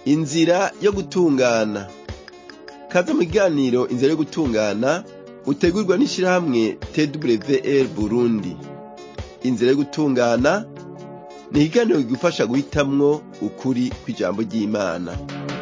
inzira yo gutungana kaze mu kiganiro inzira yo gutungana utegurwa n'ishirahamwe twr burundi inzira yo gutungana ni ikiganiro kigufasha guhitamwo ukuri kw'ijambo ry'imana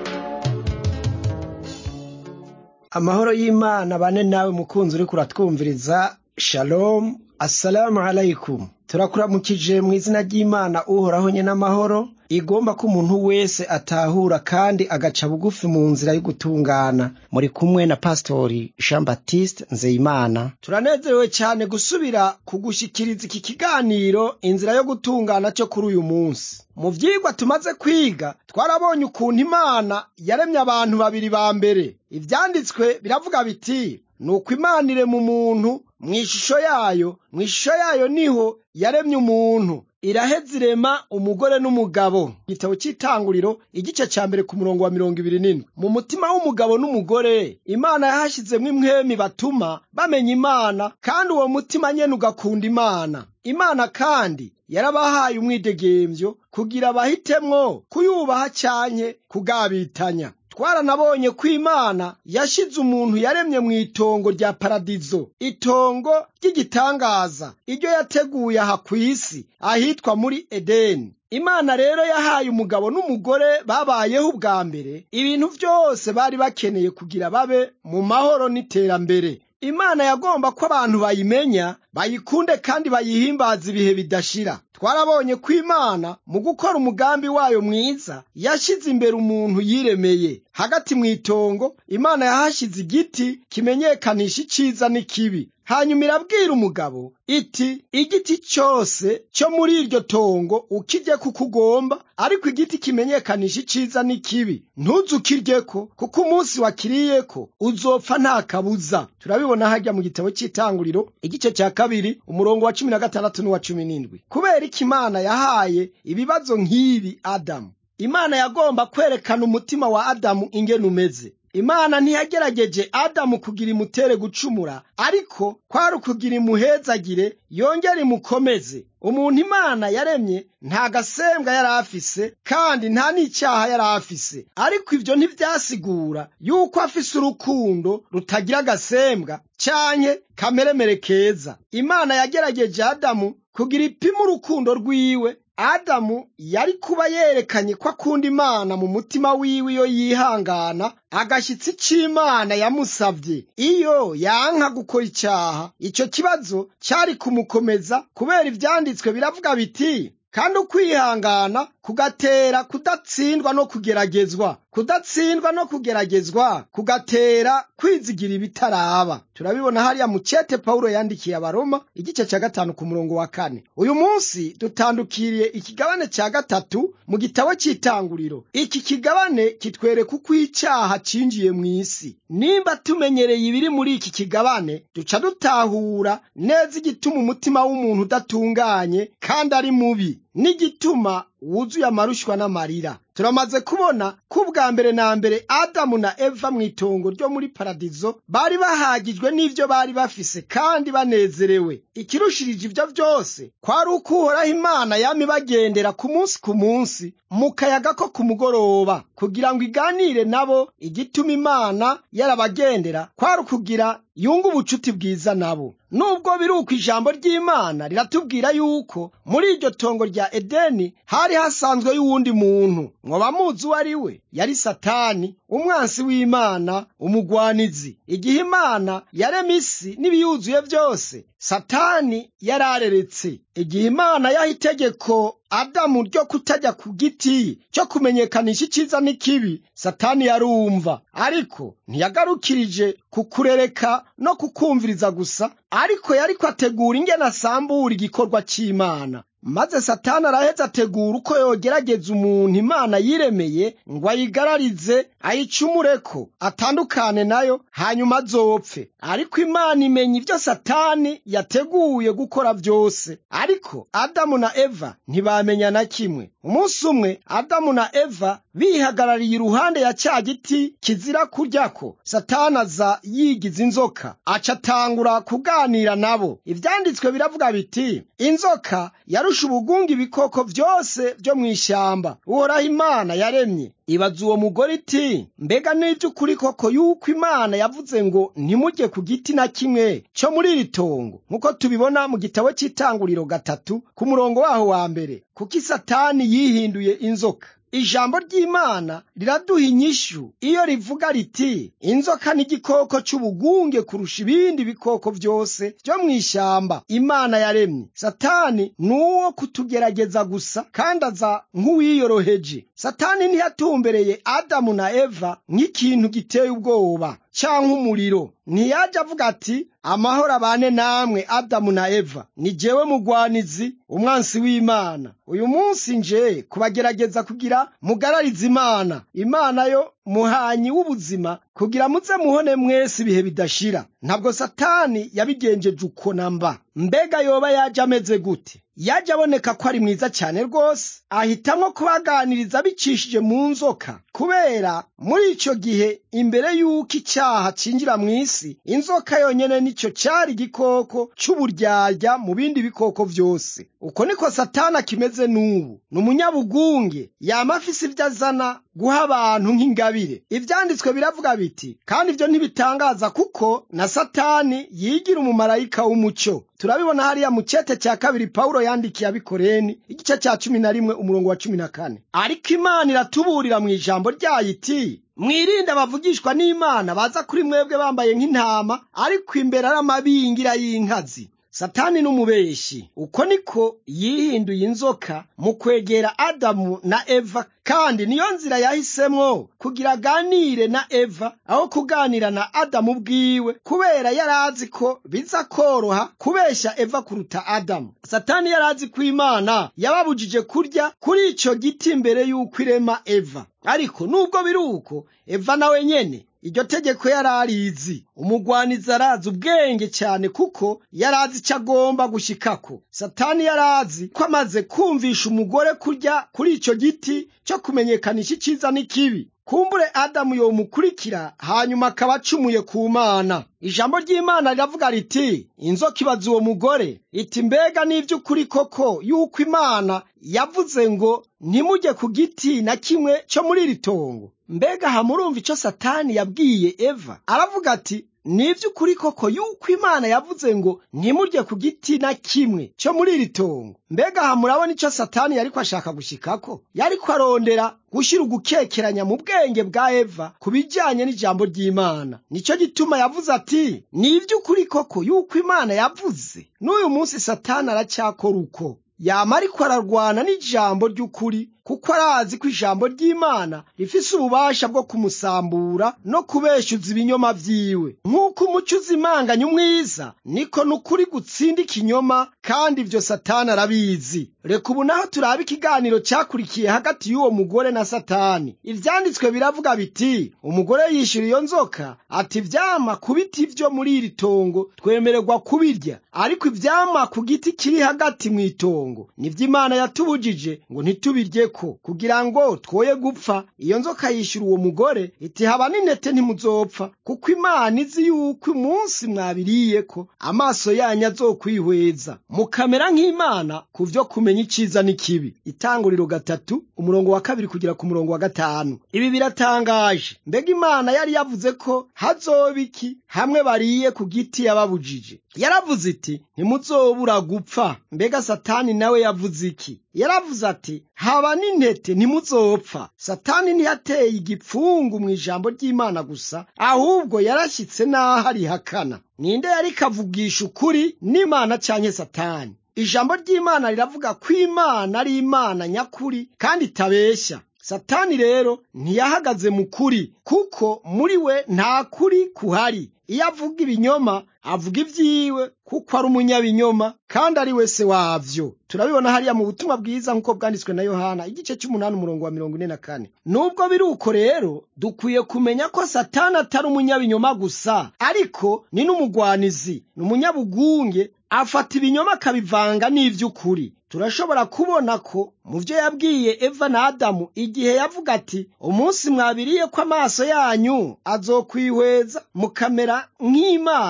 amahoro y'imana bane nawe mukunzi uriko uratwumviriza shalom assalamu alaikum turakuramukije mu izina ry'imana uhoraho nye n'amahoro igomba ko umuntu wese atahura kandi agaca bugufi mu nzira yo gutungana muri kumwe na pastori jean baptiste nzeyimana turanezerewe cyane gusubira kugushikiriza iki kiganiro inzira yo gutungana cyo kuri uyu munsi mu vyigwa tumaze kwiga twarabonye ukuntu imana yaremye abantu babiri ba mbere ivyanditswe biravuga biti nuko imana irema umuntu mu ishusho yayo mu ishusho yayo niho yaremye umuntu iraheza irema umugore n'umugabo igitabo cy'itanguriro igice cya mbere ku murongo wa mirongo ibiri n'indwi mu mutima w'umugabo n'umugore imana yahashyizemo imwemi batuma bamenya imana kandi uwo mutima nyene ugakunda imana imana kandi yarabahaye umwidegemvyo kugira bahitemwo kuyubaha canke kugabitanya twaranabonye ko imana yashize umuntu yaremye mu itongo rya paradizo itongo ry'igitangaza iryo yateguye aha ku isi ahitwa muri edeni imana rero yahaye umugabo n'umugore babayeho ubwa mbere ibintu byose bari bakeneye kugira babe mu mahoro n'iterambere imana yagomba ko abantu bayimenya bayikunde kandi bayihimbaza ibihe bidashira twarabonye ko imana mu gukora umugambi wayo mwiza yashyize imbere umuntu yiremeye hagati mu itongo imana yahashyize igiti kimenyekanisha iciza n'ikibi hanyuma irabwira umugabo iti igiti cyose cyo muri iryo tongo ukirye kuko ugomba ariko igiti kimenyekanisha iciza n'ikibi ntuzukiryeko kuko umunsi wakiriyeko uzopfa nta kabuza turabibona hajya mu gitabo cy'itanguriro igice cya kabiri umurongo wa cumi na gatandatu n'uwa cumi n'indwi kubera iki imana yahaye ibibazo nk'ibi adamu imana yagomba kwerekana umutima wa adamu ingene umeze imana ntiyagerageje adamu kugira imutere gucumura ariko kwari ukugira imuhezagire yongere imukomeze umuntu imana yaremye nta gasembwa yari afise kandi nta n'icyaha yari afise ariko ibyo ntibyasigura yuko afise urukundo rutagira agasembwa canke kameremere keza imana yagerageje adamu kugira ipima urukundo rwiwe adamu yari kuba yerekanye ko akunda imana mu mutima wiwe iyo yihangana agashyitsi c'imana yamusavye iyo yanka gukora icyaha icyo kibazo cyari kumukomeza kubera ivyanditswe biravuga biti kandi ukwihangana kugatera kudatsindwa no kugeragezwa kudatsindwa no kugeragezwa kugatera kwizigira ibitaraba turabibona hariya mu cete pawulo yandikiye abaroma igice cya gatanu ku murongo wa kane uyu munsi dutandukiriye ikigabane cya gatatu mu gitabo cy'itanguriro iki kigabane kitwereka uko icyaha cinjiye mu isi nimba tumenyereye ibiri muri iki kigabane duca dutahura neza igituma umutima w'umuntu udatunganye kandi ari mubi n'igituma wuzuye amarushwa n'amarira turamaze kubona ko ubwa mbere na mbere adamu na eva mu itongo ryo muri paradizo bari bahagijwe n'ivyo bari bafise kandi banezerewe ikirushirije ivyo vyose kwari uko uhoraho imana yama ibagendera ku munsi ku munsi mu kayaga ko ku mugoroba kugira ngo iganire nabo igituma imana yarabagendera kwari ukugira yunga ubucuti bwiza nabo nubwo biri uko ijambo ry'imana riratubwira yuko muri iryo tongo rya edeni hari hasanzwe y'uwundi muntu mwoba muzi uwo ari we yari satani umwansi w'imana umugwanizi igihe imana yarema isi n'ibiyuzuye byose satani yarareretse igihe imana yaha itegeko adamu ryo kutajya ku giti cyo kumenyekanisha icyiza n'ikibi satani yarumva ariko ntiyagarukirije kukurereka no kukumviriza gusa ariko yariko ategura ingene asambura igikorwa cy'imana maze satani araheza ategura uko yogerageza umuntu imana yiremeye ngo ayigararize ayicumureko atandukane nayo hanyuma azopfe ariko imana imenya ibyo satani yateguye gukora byose ariko adamu na eva ntibamenya na kimwe umunsi umwe adamu na eva bihagarariye iruhande ya cya giti kizira kuryako satani aza yigiza inzoka aca atangura kuganira nabo ivyanditswe biravuga biti inzoka yaru kurusha ubugungu ibikoko byose byo mu ishyamba uhoraho imana yaremye ibaza uwo mugore iti mbega n'iby'ukuri koko yuko imana yavuze ngo ntimujye ku giti na kimwe cyo muri iri tongo nk'uko tubibona mu gitabo cy'itanguriro gatatu ku murongo waho wa mbere kuko isatani yihinduye inzoka ijambo ry'imana riraduha inyishu iyo rivuga riti inzoka ni igikoko cy'ubugunge kurusha ibindi bikoko byose byo mu ishyamba imana yaremye satani ni uwo kutugerageza gusa kandi aza nk'uwiyoroheje satani ntiyatumbereye adamu na eva nk'ikintu giteye ubwoba cyangwa umuriro ntiyajya avuga ati amahoro abane namwe adamu na eva ni jewe mugwanizi umwansi w'imana uyu munsi nje kubagerageza kugira mugararize imana imana yo muhanyi w'ubuzima kugira muze muhone mwese ibihe bidashira ntabwo satani yabigenjeje uko namba mbega yoba yaje ameze gute yaje aboneka ko ari mwiza cyane rwose ahitamo kubaganiriza abicishije mu nzoka kubera muri icyo gihe imbere y'uko icyaha cinjira mu isi inzoka yonyine nicyo cyari igikoko cy'uburyarya mu bindi bikoko byose uko niko satani akimeze n'ubu ni umunyabugunge yama afise ibyo azana guha abantu nk'ingabire ibyanditswe biravuga biti kandi ibyo ntibitangaza kuko na satani yigira umumarayika w'umucyo turabibona hariya mu cyete cya kabiri pawulo yandikiye abikoreni igice cya cumi na rimwe umurongo wa cumi na kane ariko imana iratuburira mu ijambo ryayo iti mwirinde abavugishwa n'imana baza kuri mwebwe bambaye nk'intama ariko imbere ari amabingira y'inkazi satani n'umubeshi uko niko yihinduye inzoka mu kwegera adamu na eva kandi niyo nzira yahisemwo kugira aganire na eva aho kuganira na adamu bwiwe kubera yari azi ko biza koroha kubeshya eva kuruta adamu satani yari azi ko imana yababujije kurya kuri icyo giti mbere y'uko irema eva ariko nubwo biri uko eva nawe nyene iryo tegeko yari arizi umugwanizi arazi ubwenge cyane kuko yari azi icyo agomba gushyikako satani yari azi ko amaze kumvisha umugore kurya kuri icyo giti cyo kumenyekanisha icyiza n'ikibi kumbure adamu yomukurikira hanyuma akaba acumuye ku mana ijambo ry'imana riravuga riti inzoka ibaza uwo mugore iti mbega n'iby'ukuri koko yuko imana yavuze ngo ntimujye ku giti na kimwe cyo muri iri tongo mbega hamurumva icyo satani yabwiye eva aravuga ati ni iby'ukuri koko yuko imana yavuze ngo ntimurye ku giti na kimwe cyo muri iri tongo mbega aha murabona icyo satani yari ko ashaka gushyikako yari ko arondera gushyira ugukekeranya mu bwenge bwa eva ku bijyanye n'ijambo ry'imana nicyo gituma yavuze ati ni iby'ukuri koko yuko imana yavuze n'uyu munsi satani aracyakora uko yama ariko ararwana n'ijambo ry'ukuri kuko arazi ko ijambo ry'imana rifise ububasha bwo kumusambura no kubeshyuza ibinyoma vyiwe nk'uko umuco uzimanganya umwiza niko n'ukuri gutsinda ikinyoma kandi ibyo satani arabizi reka ubu naho turaba ikiganiro cyakurikiye hagati y'uwo mugore na satani ivyanditswe biravuga biti umugore yishyura iyo nzoka ati ivyama ku biti vyo muri iri tongo twemererwa kubirya ariko ivyama ku giti kiri hagati mu itongo nivyo imana yatubujije ngo ntitubiryeko kugira ngo twoye gupfa iyo nzoka yishyura uwo mugore iti haba n'intete ntimuzopfa kuko imana izi yuko umunsi mwabiriyeko amaso yanyu azokwihweza mukamera nk'imana ku vyo kumenya iciza n'ikibi itanguriro gatatu umurongo wa kabiri kugera ku murongo wa gatanu ibi biratangaje mbega imana yari yavuze ko hazoba iki hamwe bariye ku giti yababujije yaravuze iti ntimuzobura gupfa mbega satani nawe yavuze iki yaravuze ati haba n'intete ntimuzopfa satani ntiyateye igipfungu mu ijambo ry'imana gusa ahubwo yarashyitse n'aho arihakana ninde yari kavugisha ukuri n'imana canke satani ijambo ry'imana riravuga ko imana ari imana nyakuri kandi itabeshya satani rero ntiyahagaze mu kuri kuko muri we nta kuri kuhari iyo avuga ibinyoma avuga ibyiwe kuko ari umunyabinyoma kandi ari we se wavyo turabibona hariya mu butumwa bwiza nk'uko bwanditswe na yohana igice cy'umunani umurongo wa mirongo ine na kane nubwo biri uko rero dukwiye kumenya ko satani atari umunyabinyoma gusa ariko ni n'umugwanizi ni umunyabugunge afata ibinyoma akabivanga n'ivy'ukuri turashobora kubona ko mu byo yabwiye eva na adamu igihe yavuga ati umunsi mwabiriye ko amaso yanyu azokwihweza mukamera nk'imana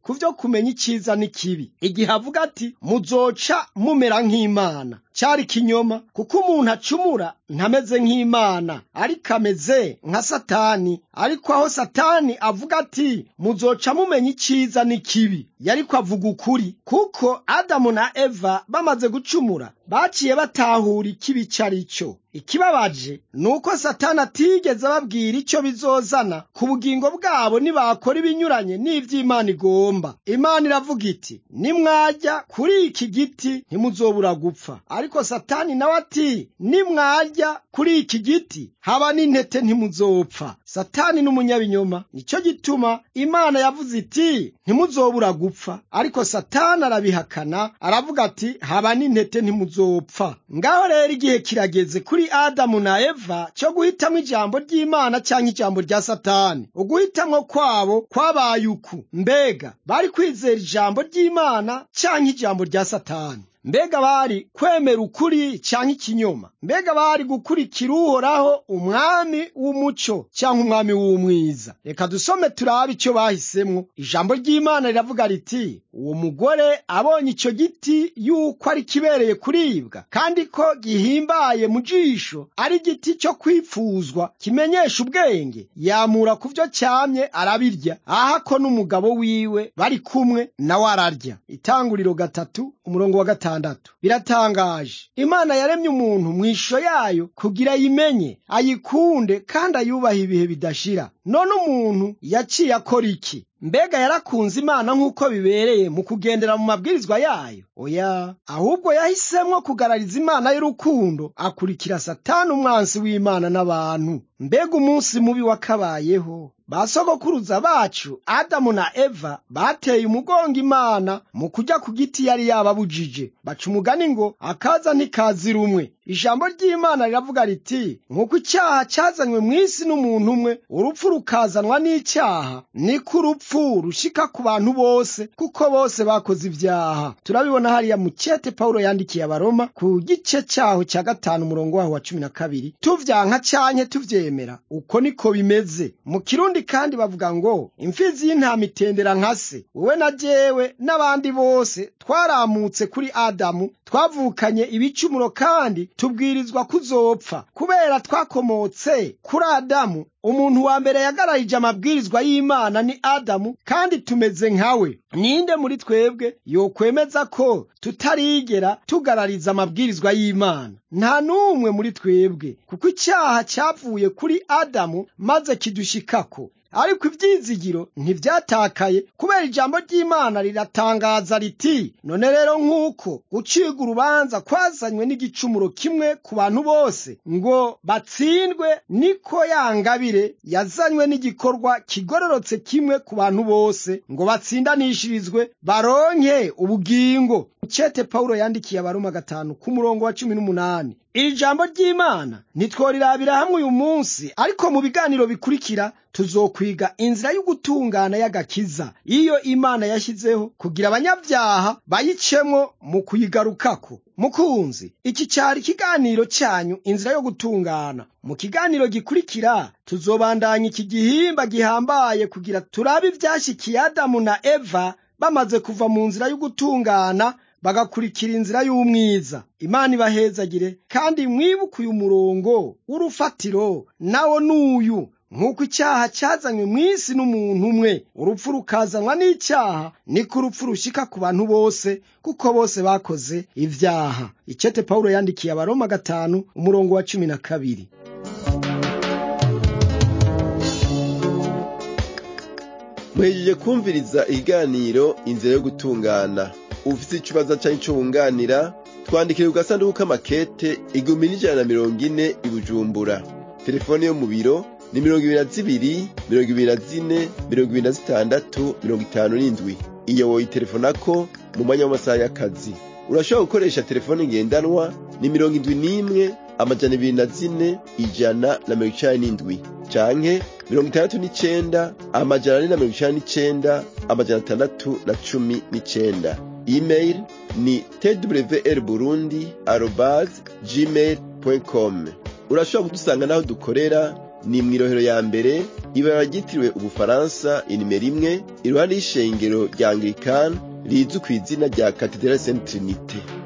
ku vyo kumenya iciza n'ikibi igihe avuga ati muzoca mumera nk'imana cari kinyoma kuko umuntu acumura ntameze nk'imana ariko ameze nka satani ariko aho satani avuga ati muzoca mumenya iciza n'ikibi yariko avuga ukuri kuko adamu na eva bamaze gucumura baciye batahura ikibi cari cyo ikibabaje ni uko satani atigeze ababwira icyo bizozana ku bugingo bwabo nibakora ibinyuranye n'ivy'imana igomba imana iravuga iti nimwarya kuri iki giti ntimuzobura gupfa ariko satani nawe ati nimwarya kuri iki giti haba n'intete ntimuzopfa satani n'umunyabinyoma nicyo gituma imana yavuze iti ntimuzobura gupfa ariko satani arabihakana aravuga ati haba n'intete ntimuzopfa ngaho rero igihe kirageze kuri adamu na eva cyo guhitamo ijambo ry'imana cyangwa ijambo rya satani uguhitamwo kwabo kwabaye uku mbega bari kwizera ijambo ry'imana cyangwa ijambo rya satani mbega bari kwemera ukuri cyangwa ikinyoma mbega bari gukurikira uhoraho umwami w'umuco cyangwa umwami w'umwiza reka dusome turabe icyo bahisemwo ijambo ry'imana riravuga riti uwo mugore abonye icyo giti yuko ari kibereye kuribwa kandi ko gihimbaye mu jisho ari igiti cyo kwipfuzwa kimenyesha ubwenge yamura ku byo cyamye arabirya ahako n'umugabo wiwe bari kumwe nawe ararya itanguriro gatatu umurongo wa gatanu gatandatu biratangaje imana yaremye umuntu mu ishusho yayo kugira ayimenye ayikunde kandi ayubahe ibihe bidashira none umuntu yaciye akora iki mbega yarakunze imana nk'uko bibereye mu kugendera mu mabwirizwa yayo oya ahubwo yahisemwo kugarariza imana y'urukundo akurikira satani umwansi w'imana n'abantu mbega umunsi mubi wakabayeho basogokuruza bacu adamu na eva bateye umugongo imana mu kujya ku giti yari yababujije baca umugani ngo akaza ntikazi rumwe ijambo ry'imana riravuga riti nk'uko icyaha cyazanywe mu isi n'umuntu umwe urupfu rukazanwa n'icyaha niko urupfu rushika ku bantu bose kuko bose bakoze ibyaha turabibona hariya mu cyete pawulo yandikiye abaroma ku gice cyaho cya gatanu umurongo waho wa cumi na kabiri tuvyanka canke tuvyemera uko niko bimeze mu kirundi kandi bavuga ngo imfizi y'intama itendera nka se wowe na jewe n'abandi bose twaramutse kuri adamu twavukanye ibicumuro kandi tubwirizwa kuzopfa kubera twakomotse kuri adamu umuntu wa mbere yagararije amabwirizwa y'imana ni adamu kandi tumeze nkawe ninde muri twebwe yokwemeza ko tutarigera tugarariza amabwirizwa y'imana nta n'umwe muri twebwe kuko icyaha cyavuye kuri adamu maze kidushikako ariko ibyizigiro ntibyatakaye kubera ijambo ry'imana riratangaza riti none rero nk'uko gucibwa urubanza kwazanywe n'igicumuro kimwe ku bantu bose ngo batsindwe niko yangabire yazanywe n'igikorwa kigororotse kimwe ku bantu bose ngo batsindanishirizwe baronke ubugingo cete pawulo yandikiye abaroma gatanu ku murongo wa cumi n'umunani iri jambo ry'imana ntitworirabira hamwe uyu munsi ariko mu biganiro bikurikira tuzokwiga inzira y'ugutungana y'agakiza iyo imana yashyizeho kugira abanyabyaha bayicemwo mu kuyigarukako mukunzi iki cyari ikiganiro cyanyu inzira yo gutungana mu kiganiro gikurikira tuzobandanya iki gihimba gihambaye kugira turabe ibyashyikiye adamu na eva bamaze kuva mu nzira y'ugutungana bagakurikira inzira y'umwiza imana ibahezagire kandi mwibuke uyu murongo w'urufatiro nawo n'uyu nk'uko icyaha cyazanywe mu isi n'umuntu umwe urupfu rukazanwa n'icyaha niko urupfu rushyika ku bantu bose kuko bose bakoze ibyaha icete pawulo yandikiye abaroma gatanu umurongo wa cumi na kabiri muhejeje kumviriza ikiganiro inzira yo gutungana ufite ikibazo cyangwa icyo wunganira twandikire ku gasanduku k'amakete igihumbi n'ijana na mirongo ine i bujumbura telefone yo mu biro ni mirongo ibiri na zibiri mirongo ibiri na zine mirongo ibiri na zitandatu mirongo itanu n'indwi iyo woyitelefonako mu mwanya w'amasaha y'akazi urashobora gukoresha telefone ngendanwa ni mirongo indwi n'imwe amajana ibiri na zine ijana na mirongo icenda n'indwi canke mirongo itandatu n'icenda amajana ane na mirongo icenda n'icenda amajana atandatu na cumi n'icenda email ni twr burundi arobas gmail com urashobora kudusanga n'aho dukorera ni mw'irohero ya mbere ibara ryitiriwe ubufaransa inimero imwe iruhande y'ishengero rya anglikani rizwi ku izina rya katedrale sainte trinite